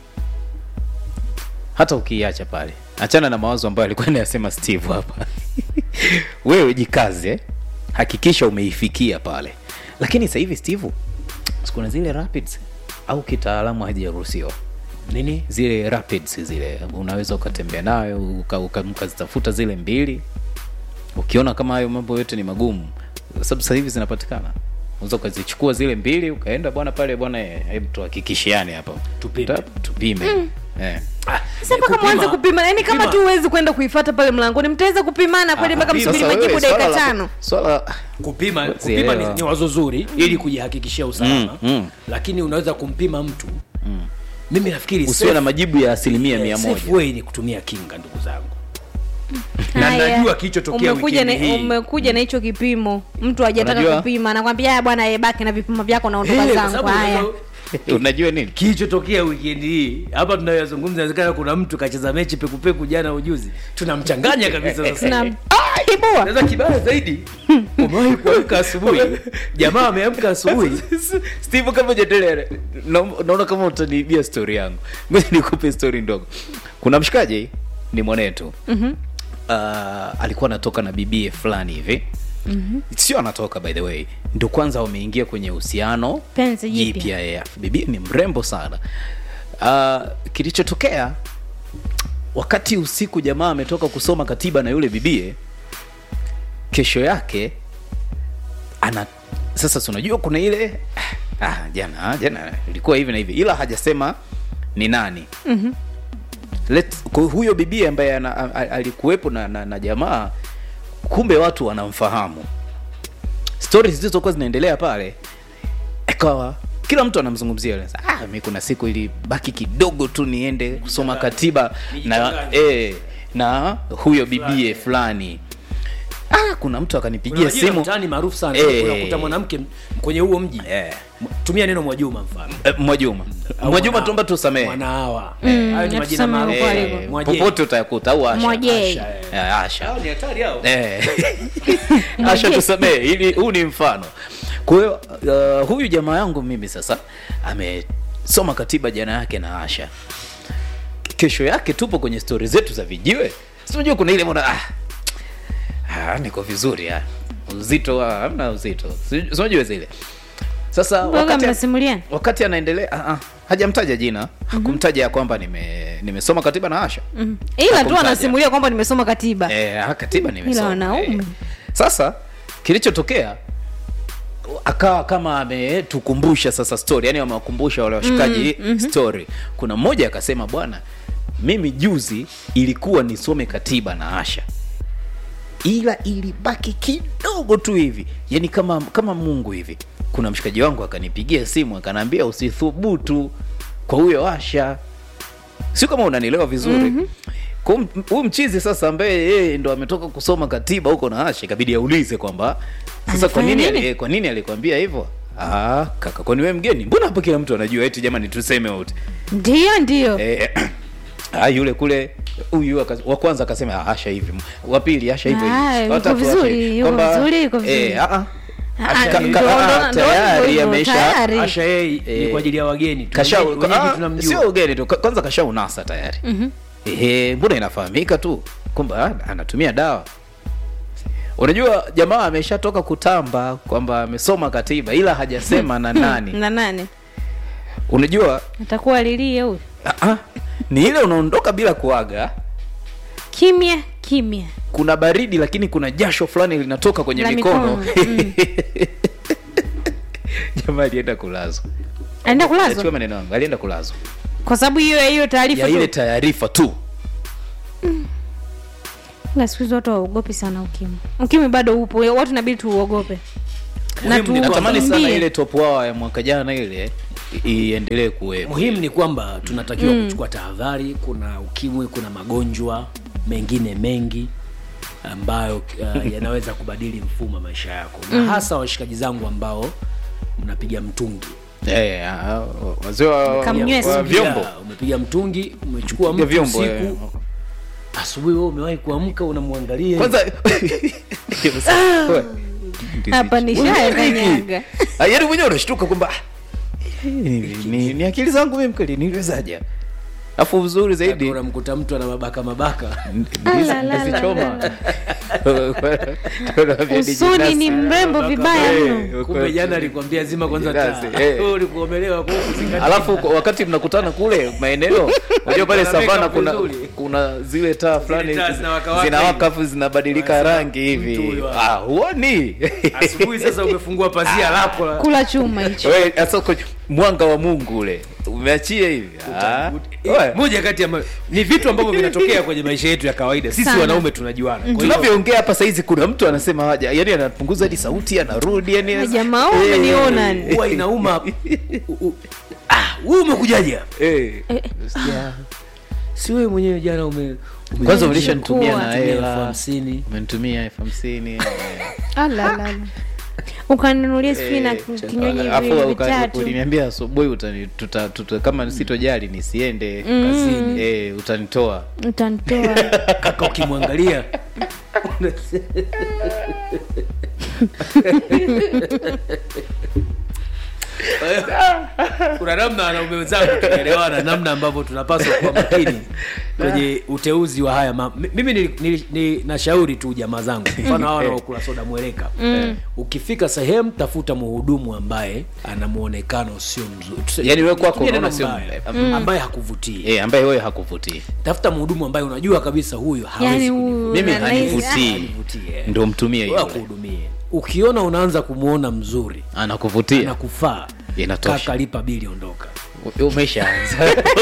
hata ukiiacha pale achana na mawazo ambayo alikuwa anayasema steve hapa wewe jikaze hakikisha umeifikia pale lakini sasa hivi steve kuna zile rapids au kitaalamu hajaruhusiwa nini zile rapids zile unaweza ukatembea nayo uka- uka- mkazitafuta zile mbili ukiona kama hayo mambo yote ni magumu sababu sasa hivi zinapatikana unaweza ukazichukua zile mbili ukaenda bwana pale bwana eh, hebu tuhakikishiane hapa Tupime. Tap, tupime eh. sasa mpaka mwanze kupima yani kama tu huwezi kwenda kuifata pale mlangoni mtaweza kupimana kweli mpaka kupima. msubiri Sasa majibu wewe, dakika swala la- tano swala kupima kupima Sielewa. ni, ni wazo zuri ili kujihakikishia usalama Mm, mm. lakini unaweza kumpima mtu mimi nafikiri usiwe na safe- majibu ya asilimia eh, mia safe moja way ni kutumia kinga ndugu zangu na Haya. najua kilichotokea umekuja na, wikendi hii umekuja na hicho kipimo mtu hajataka Unajua? kupima anakwambia "Ah, bwana eh, baki na vipimo vyako naondoka Eh, kwa zangu sababu haya unajua- unajua nini kilichotokea wikendi hii hapa tunayoyazungumza inawezekana kuna mtu kacheza mechi pekupeku jana ujuzi tunamchanganya kabisa sasa na ibua sasa kibaya zaidi umewahi kuamka asubuhi jamaa ameamka asubuhi steve kama ujaendelea na- naona kama utaniibia story yangu ngoja nikupe story ndogo kuna mshikaji ni mwanetu Mhm. uh, alikuwa anatoka na bibie fulani hivi mm-hmm. sio anatoka by the way ndo kwanza wameingia kwenye uhusiano Penzi jipya. jipya yeah. bibie ni mrembo sana uh, kilichotokea wakati usiku jamaa ametoka kusoma katiba na yule bibie kesho yake ana sasa si unajua kuna ile ah, jana jana ilikuwa hivi na hivi ila hajasema ni nani Mhm. Let, kwa huyo bibi ambaye ana- a- a- alikuwepo na, na, na jamaa kumbe watu wanamfahamu stori zilizokuwa zinaendelea pale ikawa kila mtu anamzungumzia yule. ah, mi kuna siku ilibaki kidogo tu niende kusoma katiba na, Nijichanganye. eh, na huyo bibie fulani ah, kuna mtu akanipigia Kuna majina simu mtaani maarufu sana Eh. unakuta mwanamke m- kwenye huo mji Eh. M- tumia neno mwajuma mfano Eh, mwajuma Au mwajuma mwana- tuomba tusamehe mwanahawa Mm, hayo ni majina tuseme maarufu huko Eh, aliko. Mwaje. popote utayakuta au asha Mwaje. Asha, eh. Eh, asha Hao ni hatari hao Eh. asha tusamee ili huu ni mfano kwa hiyo uh, huyu jamaa yangu mimi sasa amesoma katiba jana yake na asha kesho yake tupo kwenye stori zetu za vijiwe sinajua kuna ile mona ah, ah, niko vizuri ah. uzito ah, hamna uzito Si- sinajua zile sasa Mboga wakati, mnasimulia wakati anaendelea ah, ah, hajamtaja jina hakumtaja ya kwamba nime nimesoma katiba na asha Mhm. ila tu Hakumtaja. anasimulia kwamba nimesoma katiba Eh, ah, katiba nimesoma. wanaume. Eh. Sasa kilichotokea akawa kama ametukumbusha sasa story, yani amewakumbusha wale washikaji mm, story. Kuna mmoja akasema, bwana, mimi juzi ilikuwa nisome katiba na Asha ila ilibaki kidogo tu hivi, yani kama kama Mungu hivi. Kuna mshikaji wangu akanipigia simu akaniambia usithubutu kwa huyo Asha, sio kama unanielewa vizuri mm-hmm. Huyu mchizi sasa ambaye yeye ndo ametoka kusoma katiba huko na Asha, ikabidi aulize kwamba sasa kwa Anafanya nini nini? ali- kwa nini alikwambia hivyo? Ah, kaka, kwani wewe mgeni? Mbona hapa kila mtu anajua? Eti jamani, tuseme wote ndio ndio eh, ah, yule kule huyu aka- wa kwanza akasema "Ah, Asha hivi, wa pili Asha hivyo Ah, hivi, yuko wa tatu vizuri, Asha hivi. yuko Kwamba, vizuri, yuko vizuri. eh, ah, ah. Ah, Asha- ka- ndo- ka- ndo- ah, ndo tayari hivyo, amesha tayari. Asha yeye ni Eh. kwa ajili ya wageni tu. kasha Wenyeji- wenyeji ah, tunamjua. sio ugeni tu Ka- kwanza kasha unasa tayari Mhm. ehe mbona inafahamika tu kwamba ah, anatumia dawa unajua jamaa ameshatoka kutamba kwamba amesoma katiba ila hajasema na nani na nane unajua atakuwa lilie huyu ah, ah, ni ile unaondoka bila kuaga kimya kimya kuna baridi lakini kuna jasho fulani linatoka kwenye La mikono, mikono, mm. jamaa alienda kulazwa aenda Nachukua kulazwa maneno yangu alienda kulazwa kwa sababu hiyo ya hiyo taarifa ya ile tu taarifa tu na siku hizi watu waogopi sana ukimwi ukimwi bado upo watu inabidi tuuogope na Muhimu ni tu- natamani sana tukimbie. ile top hour ya mwaka jana ile i- iendelee kuwepo muhimu ni kwamba tunatakiwa kuchukua tahadhari kuna ukimwi kuna magonjwa mengine mengi ambayo uh, yanaweza kubadili mfumo wa maisha yako na hasa washikaji zangu ambao mnapiga mtungi Eh, ah, wazee wa, Kamnywesi. wa vyombo Ya, umepiga mtungi umechukua Piga mtu vyombo usiku eh. asubuhi wewe umewahi kuamka unamwangalia kwanza hapa ni shaya kanyaga Ah, yaani mwenyewe unashtuka kwamba ah, ni, ni, ni akili zangu mimi kweli niliwezaje afu uzuri zaidi unamkuta mtu ana mabaka mabaka la, la, ndizichoma usuni ni mrembo vibaya mno kumbe jana alikwambia zima kwanza taa Jirasi, eh. Wewe ulikuwa umelewa kwa kuzingatia alafu kwa- wakati mnakutana kule maeneo unajua pale Kuna savana makeup kuna vizuri. kuna zile taa fulani taa zinawaka-waka zinawaka hivi. afu zinabadilika Wanasema, rangi hivi mtu huyo ah huoni asubuhi sasa umefungua pazia lako la- kula chuma hicho Wewe, sasa uko- mwanga wa mungu ule umeachia hivi Ah. Wewe, moja kati ya ma- ni vitu ambavyo vinatokea kwenye maisha yetu ya kawaida sisi Sana. wanaume tunajuana Kwa hiyo- tunavyoongea hapa saizi kuna mtu anasema haja yani anapunguza hadi sauti anarudi yani Na jamaa wewe umeniona ni. huwa inauma U- u- ah, wewe umekujaje hapa? eh. si wewe mwenyewe jana ume ume- kwanza ulishanitumia na Tumia elfu hela hamsini umenitumia elfu hamsini alalala ukaninunulia sijui na kinywaji Alafu viwili uka- vitatu uliniambia asubuhi utani- tuta- tuta- kama sitojali nisiende kazini eh, utanitoa utanitoa kaka ukimwangalia kuna namna wanaume wenzangu tunaelewana namna ambavyo tunapaswa kuwa makini kwenye uteuzi wa haya ma... Mi- mimi ni, ni, ni nashauri tu jamaa zangu mfano hawa wanaokula soda mweleka ukifika sehemu tafuta mhudumu ambaye ana muonekano sio mzuri Tuse- Yaani wewe kwako tumia neno unaona sio mbaya. mbaya. ambaye hakuvutii eh, ambaye wewe hakuvutii tafuta mhudumu ambaye unajua kabisa huyu hawezi yani kunivutia. mimi una- hanivutii Hanivutie. ndo mtumie Wewe yule akuhudumie ukiona unaanza kumwona mzuri anakuvutia nakufaa Inatosha. kaka lipa bili ondoka umeshaanza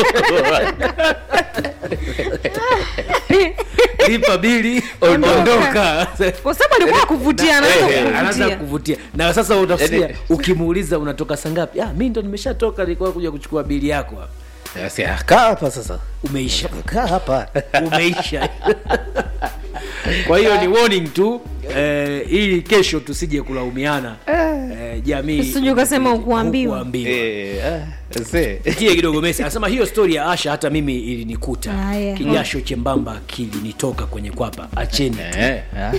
lipa bili Ondoka. ondoka kwa sababu alikuwa kuvutia anaanza Eh, eh, anaanza kuvutia kuvutia na sasa utasikia Yaani- ukimuuliza unatoka saa ngapi ah, mi ndo nimeshatoka nilikuwa kuja kuchukua bili yako hapa Basi, ah, kaa hapa sasa umeisha kaa hapa umeisha kwa hiyo ni warning tu eh, ili kesho tusije kulaumiana eh, jamii Usije ukasema ukuambiwa. Hukuambiwa. Eh, ah, see. tie kidogo Messi anasema hiyo stori ya Asha hata mimi ilinikuta Haya. kijasho chembamba kilinitoka kwenye kwapa acheni tu. Eh, ah.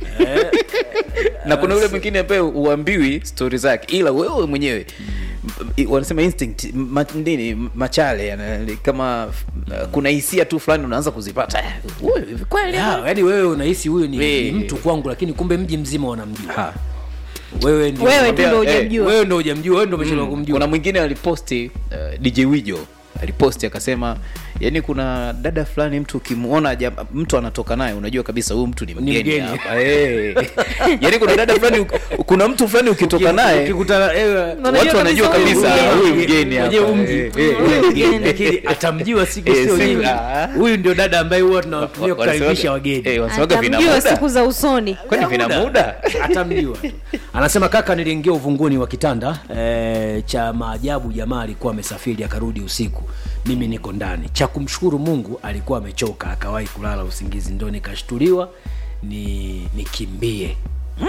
na kuna yule mwingine ambaye uambiwi stori zake ila wewe mwenyewe m- wanasema instinct ma, nini machale yana- kama uh, kuna hisia tu fulani unaanza kuzipata Eh, huyu hivi kweli Ya, yaani wewe unahisi huyu ni, Eh. ni mtu kwangu lakini kumbe mji mzima wanamjua Ha. wewe ndio wewe tu ndo Eh, hujamjua wewe ndo hujamjua wewe ndo umeshindwa kumjua kuna mwingine aliposti uh, dj wijo aliposti akasema yani kuna dada fulani mtu ukimwona jam- mtu anatoka naye unajua kabisa huyu mtu ni mgeni mgeni. hapa Eh. yani kuna dada fulani uk- kuna mtu fulani ukitoka naye ukikutana eh, Unajua watu wanajua kabisa kabisa huyu huyu mgeni. mgeni hapa Unajua huyu mji. Eh, eh, Huyu eh. mgeni. lakini atamjua siku Eh, sio siku- nyingi ah. huyu ndio dada ambaye huwa tunatumia Wa- wanasemaga- kukaribisha wageni eh, wanasemaga vina atamjua muda siku za usoni kwani vina muda atamjua tu. anasema kaka niliingia uvunguni wa kitanda e, cha maajabu jamaa alikuwa amesafiri akarudi usiku mimi niko ndani cha kumshukuru mungu alikuwa amechoka akawahi kulala usingizi ndo nikashtuliwa ni nikimbie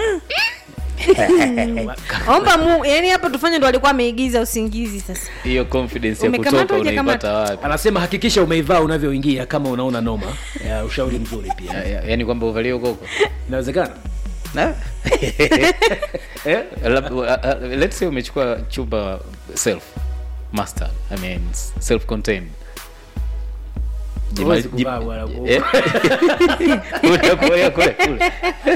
omba mu yani hapa tufanye ndo alikuwa ameigiza usingizi sasa hiyo confidence ya Umekamatwa kutoka hujakamata? unaipata wapi anasema hakikisha umeivaa unavyoingia kama unaona noma ya, ushauri mzuri pia Ya- ya- yaani kwamba uvalie ukoko inawezekana Na? eh? Lab- uh, uh, let's say umechukua chumba self master i mean self contained Huwezi kuvaa bwana. kule kule kule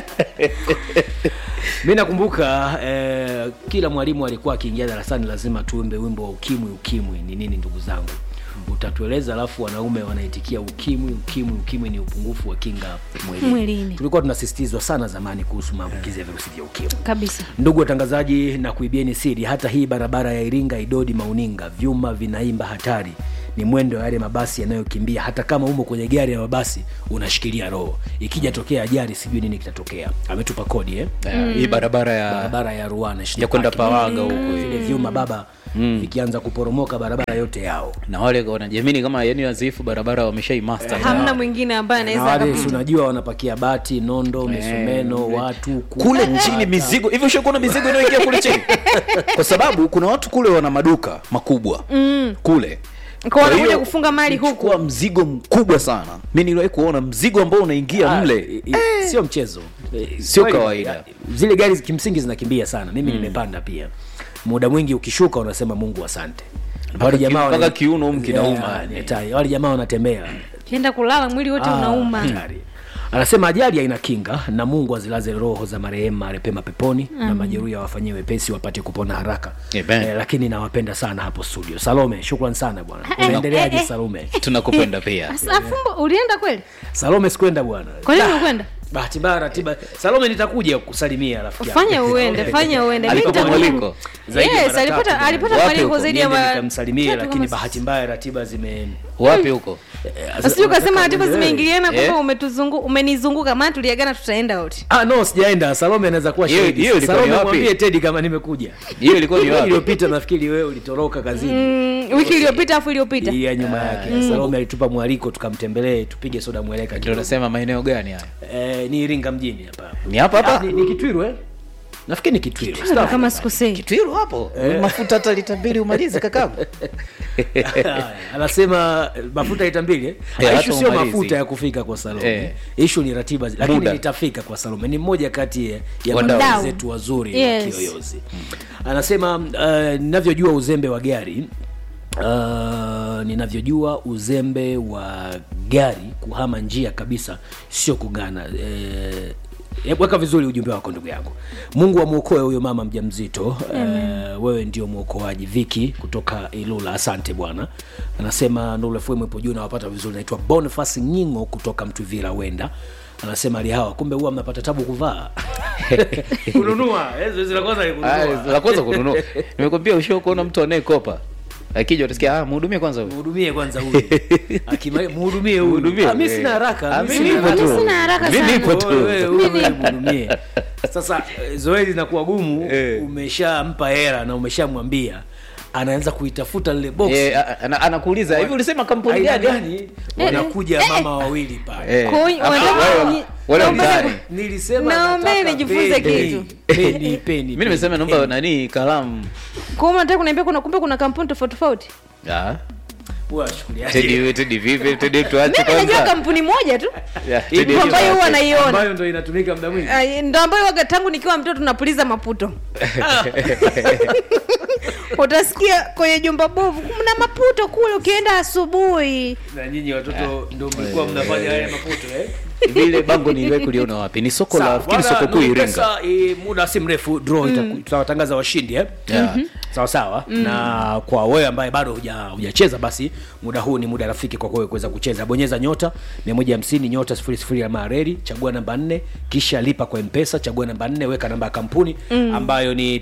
mi nakumbuka eh, kila mwalimu alikuwa akiingia darasani lazima tuimbe wimbo wa ukimwi ukimwi ni nini ndugu zangu utatueleza alafu wanaume wanaitikia ukimwi ukimwi ukimwi ni upungufu wa kinga mwilini Mwilini. tulikuwa tunasisitizwa sana zamani kuhusu maambukizi ya virusi vya ukimwi kabisa ndugu watangazaji na kuibieni siri hata hii barabara ya iringa idodi mauninga vyuma vinaimba hatari ni mwendo wa yale mabasi yanayokimbia hata kama umo kwenye gari ya mabasi unashikilia roho ikija tokea ajali sijui nini kitatokea ametupa kodi eh? Eh, hii barabara ya barabara ya ruana ya kwenda pawaga huko vile vyuma baba vikianza kuporomoka barabara yote yao na wale wanajiamini kama yani wazifu barabara wameshaimaster hamna mwingine ambaye na anaweza wale akapita. si unajua wanapakia bati nondo misumeno watu kuku, kule bata. chini mizigo hivyo ushakuona mizigo inayoingia kule chini kwa sababu kuna watu kule wana maduka makubwa mm. kule Kwa wanakuja hiyo, kufunga mali huku kuchukua mzigo mkubwa sana mi niliwahi kuona mzigo ambao unaingia Ah, mle i- i- sio mchezo Eh, Sio kweli, kawaida. ya- zile gari kimsingi zinakimbia sana mimi nimepanda pia muda mwingi ukishuka unasema mungu asante wale ki- jamaa mpaka wana- kiuno humu kinauma, Ya, yani. ni hatari. wale jamaa wanatembea kienda kulala mwili wote Ah, unauma hatari. anasema ajali haina kinga na mungu azilaze roho za marehemu marepema peponi na majeruhi awafanyie wepesi wapate kupona haraka Amen. eh, lakini nawapenda sana hapo studio salome shukran sana bwana unaendeleaje eh, eh. salome tunakupenda pia Asa, afumbo ulienda kweli salome sikwenda bwana kwa nini ukwenda bahati mbaya ratiba salome nitakuja kusalimia rafiki yangu. fanya uende fanya uende Mimi Alipata nitakuja. mwaliko? Zaidi ya yes mara alipata tatu. alipata Wapi mwaliko huko? zaidi ya Niende mara nikamsalimie tatu lakini kama bahati mbaya ratiba zime wapi huko Usije ukasema ratiba Wewe. zimeingiliana Eh? kwamba umetuzungu umenizunguka maana tuliagana tutaenda wote Ah, no sijaenda salome anaweza kuwa Hiyo- shahidi. hiyo ilikuwa salome ni wapi? mwambie tedi kama nimekuja hiyo ilikuwa ni Wiki wapi iliyopita nafikiri wewe ulitoroka kazini mm, wiki iliyopita afu iliyopita Hii ya nyuma yake salome alitupa mwaliko tukamtembelee tupige soda mweleka ndio kidogo. nasema maeneo gani haya eh, ni iringa mjini hapa ni hapa Ah, hapa ni, ni kitwiru eh? nafikiri ni kitwiru kama sikosei kitwiru hapo mafuta hata lita mbili umalize kakangu Haya, anasema eh, mafuta lita mbili eh? Eh, Ah, hata issue sio umalizi. mafuta ya kufika kwa salome Eh. ishu ni ratiba zi- lakini Muda. nitafika kwa salome ni mmoja kati ya- ya Wadau. madau zetu wazuri Yes. wa kiyoyozi anasema uh, ninavyojua uzembe wa gari Uh, ninavyojua uzembe wa gari kuhama njia kabisa sio kugana eh, eh, weka vizuri ujumbe wako ndugu yangu mungu amwokoe huyo mama mjamzito uh, wewe ndio mwokoaji viki kutoka ilula asante bwana anasema nulefm ipo juu nawapata vizuri naitwa bonifas nyingo kutoka mtuvira wenda anasema ali hawa kumbe huwa mnapata tabu kuvaa kununua eh, zoezi la kwanza ni kununua. Ah, la kwanza kununua nimekwambia ushio kuona mtu anayekopa akija utasikia ah mhudumie kwanza huyu mhudumie kwanza huyu Akima- mhudumie huyu Mhudumie. Ah, mi sina haraka Ah, mi mimi sina nipo haraka. tu. Sina haraka Mimi sana. nipo tu. Wewe, wewe, wewe, mhudumie sasa eh, zoezi linakuwa gumu Eh. umeshampa hela na umeshamwambia anaanza kuitafuta lile box Eh, a- ana- anakuuliza hivi ulisema kampuni aina gani gani wanakuja mama wawili pale Eh, Kwa hiyo hapo wanataka wale- ni- wale naomba- mtaani. nilisema Naomba nataka nijifunze peni. kitu. peni peni mi nimesema naomba nani kalamu kwa hiyo unataka kuniambia kuna kumbe kuna kampuni tofauti tofauti Ah, washukuliaje Teddy- Teddy vipi Teddy tuache mimi najua kwanza kampuni moja tu Yeah, Hii Teddy Ndio tuache. ambayo huwa naiona ambayo ndo inatumika muda mwingi Ay, ndo ambayo waga tangu nikiwa mtoto tunapuliza maputo utasikia kwenye jumba bovu kuna maputo kule ukienda asubuhi na nyinyi watoto ndo mlikuwa mnafanya haya maputo eh vile bango niliwahi kuliona wapi ni soko la Sawa, fikiri bwana, soko kuu Nuru iringa Pesa, eh, muda si mrefu draw itaku- tutawatangaza washindi eh? Yeah. sawa sawa na kwa wewe ambaye bado huja- hujacheza basi muda huu ni muda rafiki kwa wewe kuweza kucheza bonyeza nyota 150 nyota 00 alama ya reli chagua namba 4 kisha lipa kwa mpesa chagua namba 4 weka namba ya kampuni ambayo ni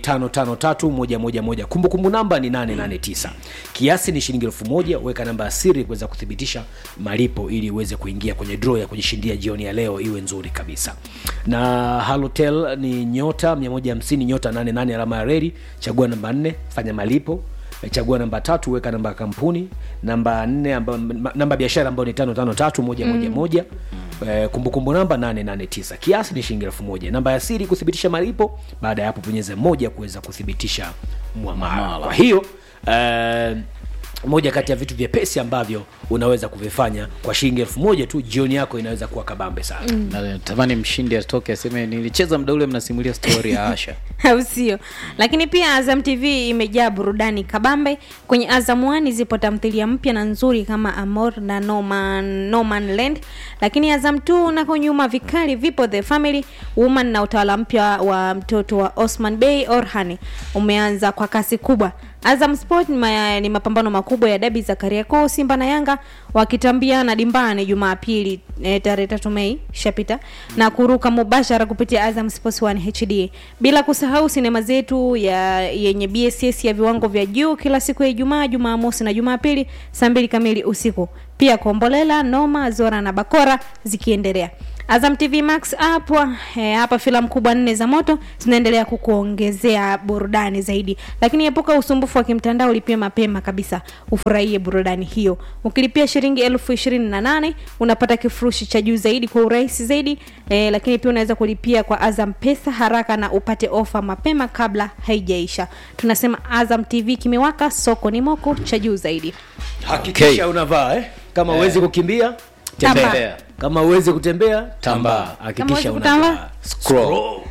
553111 kumbukumbu namba ni 889 kiasi ni shilingi elfu moja weka namba ya siri kuweza kuthibitisha malipo ili uweze kuingia kwenye draw ya kujishindia jioni ya leo iwe nzuri kabisa na halotel ni nyota 150 nyota 88 alama ya reli chagua namba 4 fanya malipo Eh, chagua namba tatu weka namba ya kampuni namba nne amba, ma- namba ya biashara ambayo ni tano tano tatu moja moja moja Eh, kumbukumbu namba 889 kiasi ni shilingi elfu moja namba ya siri kuthibitisha malipo baada ya hapo bonyeza moja kuweza kuthibitisha mwamala kwa hiyo eh, moja kati ya vitu vyepesi ambavyo unaweza kuvifanya kwa shilingi elfu moja tu jioni yako inaweza kuwa kabambe sana Na natamani mshindi atoke aseme nilicheza mda ule mnasimulia stori ya asha au sio lakini pia azam tv imejaa burudani kabambe kwenye azam one zipo tamthilia mpya na nzuri kama amor na noman, noman land lakini azam t nako nyuma vikali vipo the family woman na utawala mpya wa mtoto wa osman bey orhani umeanza kwa kasi kubwa azam sport ni, ma, ni mapambano makubwa ya dabi za kariakoo simba na yanga wakitambiana dimbani jumapili e, tarehe tatu mei shapita na kuruka mubashara kupitia azam sports 1 hd bila kusahau sinema zetu ya yenye bss ya viwango vya juu kila siku ya ijumaa jumamosi na jumapili saa mbili kamili usiku pia kombolela noma zora na bakora zikiendelea azam tv max app eh, hapa filamu kubwa nne za moto zinaendelea kukuongezea burudani zaidi lakini epuka usumbufu wa kimtandao ulipia mapema kabisa ufurahie burudani hiyo ukilipia shilingi elfu ishirini na nane unapata kifurushi cha juu zaidi kwa urahisi zaidi eh, lakini pia unaweza kulipia kwa azam pesa haraka na upate ofa mapema kabla haijaisha tunasema azam tv kimewaka soko ni moko cha juu zaidi hakikisha Okay. unavaa eh? kama uwezi kukimbia Tamba. tembea kama uwezi kutembea Tambaa. Kama hakikisha huwezi kutambaa, unavaa Scroll.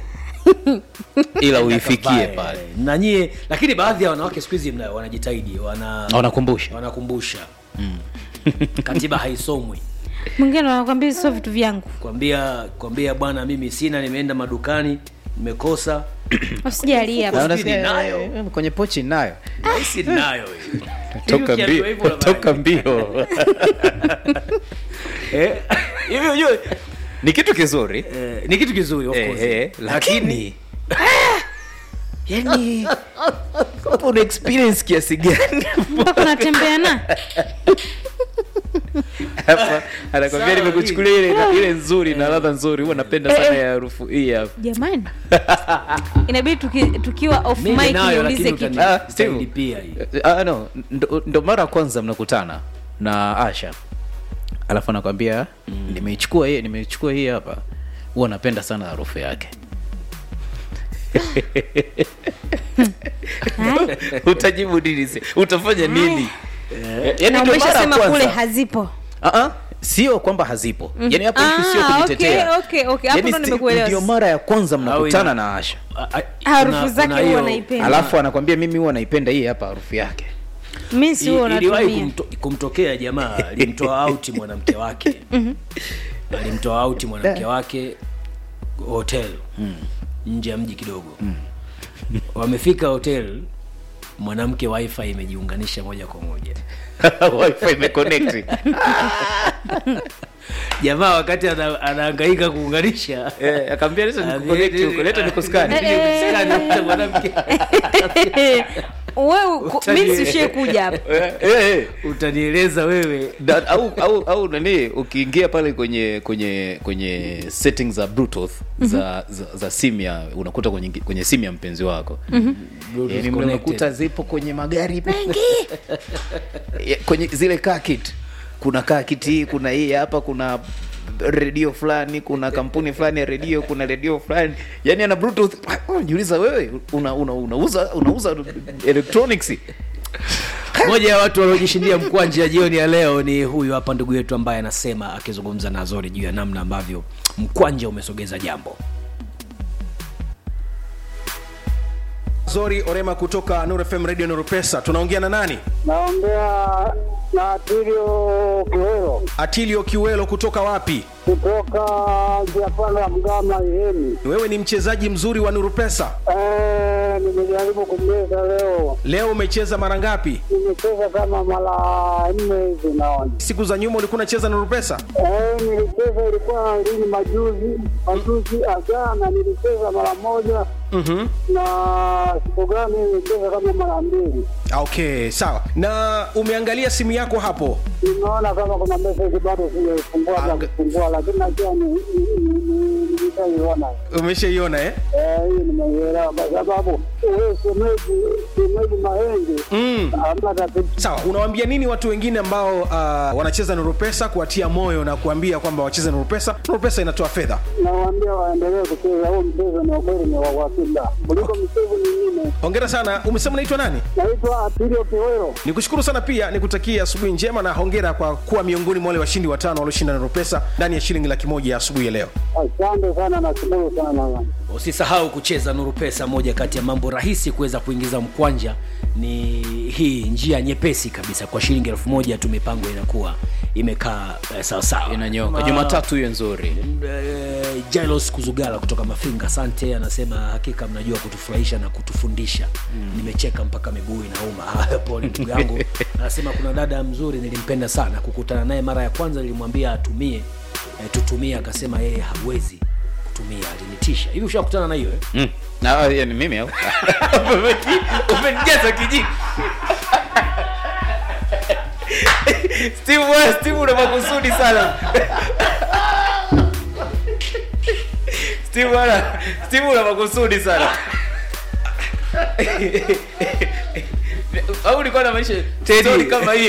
ila uifikie Vae, pale na nyie lakini baadhi ya wanawake siku hizi mna- wanajitahidi wana wanakumbusha wanakumbusha katiba haisomwi mwingine anakwambia sio vitu vyangu kwambia kwambia bwana mimi sina nimeenda madukani nimekosa usijalia Mfuko Na sijui unasikia, ninayo. eh, kwenye pochi nayo nahisi ninayo hiyo. toka Hivi ukiambiwa mbio hivyo unafanya. toka mbio Eh, hivi ujue ni kitu kizuri eh, ni kitu kizuri of Eh, course. eh, lakini yani hapo una experience kiasi gani mpaka unatembea na hapa anakwambia Sawa, nimekuchukulia ile ile nzuri na ladha nzuri huwa napenda sana ya harufu hii hapa jamani inabidi tuki, tukiwa off mimi mic nayo niulize lakini kitu Ah, utani- Steve. utanilipia hii Ah, no ndo, ndo mara ya kwanza mnakutana na asha alafu anakwambia nimeichukua hii nimeichukua hii hapa huwa napenda sana harufu yake Haya. utajibu nini se- utafanya nini Eh, yaani na ndio mara ya umeshasema kwanza. kule hazipo Ah, ah, sio kwamba hazipo yaani hapo Ah, issue sio kujitetea okay, okay, okay. Hapo Yaani ndo sti- nimekuelewa ndio sasa. mara ya kwanza mnakutana ina- na asha A- a- harufu kuna- zake kuna huwa hiyo- naipenda alafu anakwambia mimi huwa naipenda hii hapa harufu yake mi si huwa I- iliwahi natumia kumto, kumtokea jamaa alimtoa auti mwanamke wake alimtoa auti mwanamke wake hotel nje ya mji kidogo wamefika hotel mwanamke wifi imejiunganisha moja kwa moja wifi imeconnect jamaa wakati ana- anahangaika kuunganisha eh akamwambia leta Ame- nikuconnect huko leta nikuskani Nikuskani, mwanamke wewe Utani- mi sishie kuja hapa Eh, eh, eh. utanieleza wewe Da- au au au nani ukiingia pale kwenye kwenye kwenye settings za bluetooth za, za za simu ya unakuta kwenye kwenye simu ya mpenzi wako Bluetooth yani connected. unakuta zipo kwenye magari mengi Ya, kwenye zile car kit kuna car kit hii kuna hii hapa kuna redio fulani kuna kampuni fulani ya redio kuna redio fulani yani ana bluetooth unajiuliza wewe una, una, unauza unauza electronics moja ya watu waliojishindia mkwanja jioni ya leo ni huyu hapa ndugu yetu ambaye anasema akizungumza na Azori juu ya namna ambavyo mkwanja umesogeza jambo Zori Orema kutoka Nuru FM Radio Nuru Pesa. Tunaongea na nani? naongea na Atilio Kiwero Atilio Kiwelo kutoka wapi? kutoka Japanda Mgama Ihemi. Wewe ni mchezaji mzuri wa Nuru Pesa. Eh, nimejaribu kucheza leo, Leo umecheza mara ngapi? nimecheza kama mara nne hivi naona. Siku za nyuma ulikuwa unacheza Nuru Pesa? Eh, nilicheza ilikuwa lini majuzi majuzi ajana nilicheza mara moja Mhm. na siku gani nilicheza kama mara mbili. Okay, sawa. Na umeangalia simu yako hapo? Nimeona kama kuna message bado sijaifungua na kufungua, lakini najua ni- ni- ni- ni- nimeshaiona. Umeshaiona eh? Eh, hii nimeielewa kwa sababu wewe shemeji shemeji Mahenge Mm. hamna tatizo. Sawa, unawaambia nini watu wengine ambao uh, wanacheza Nuru Pesa kuwatia moyo na kuambia kwamba wacheze Nuru Pesa? Nuru Pesa inatoa fedha. Nawaambia waendelee kucheza huu mchezo, ni ukweli ni wa uhakika kuliko michezo mingine. Hongera sana. Umesema unaitwa nani? Naitwa Atilio Kiwero. Nikushukuru sana pia nikutakia asubuhi njema na hongera kwa kuwa miongoni mwa wale washindi watano walioshinda Nuru Pesa ndani ya shilingi laki moja ya asubuhi ya leo. Asante sana, nashukuru sana. usisahau kucheza nuru pesa moja kati ya mambo rahisi kuweza kuingiza mkwanja ni hii njia nyepesi kabisa kwa shilingi elfu moja tu mipango inakuwa imekaa eh, sawasawa inanyoka Ma- jumatatu hiyo nzuri eh, Jailos Kuzugala kutoka Mafinga, asante. Anasema hakika mnajua kutufurahisha na kutufundisha. Nimecheka mpaka miguu inauma. Haya, pole ndugu yangu. Anasema kuna dada mzuri nilimpenda sana, kukutana naye mara ya kwanza nilimwambia atumie eh, tutumie, akasema yeye hawezi kutumia, alinitisha. Hivi ushakutana na hiyo eh? mm. na yani mimi au umenijaza kijiji Steve wewe Steve una makusudi sana Steve bwana Steve una makusudi sana au ulikuwa na maisha story kama hii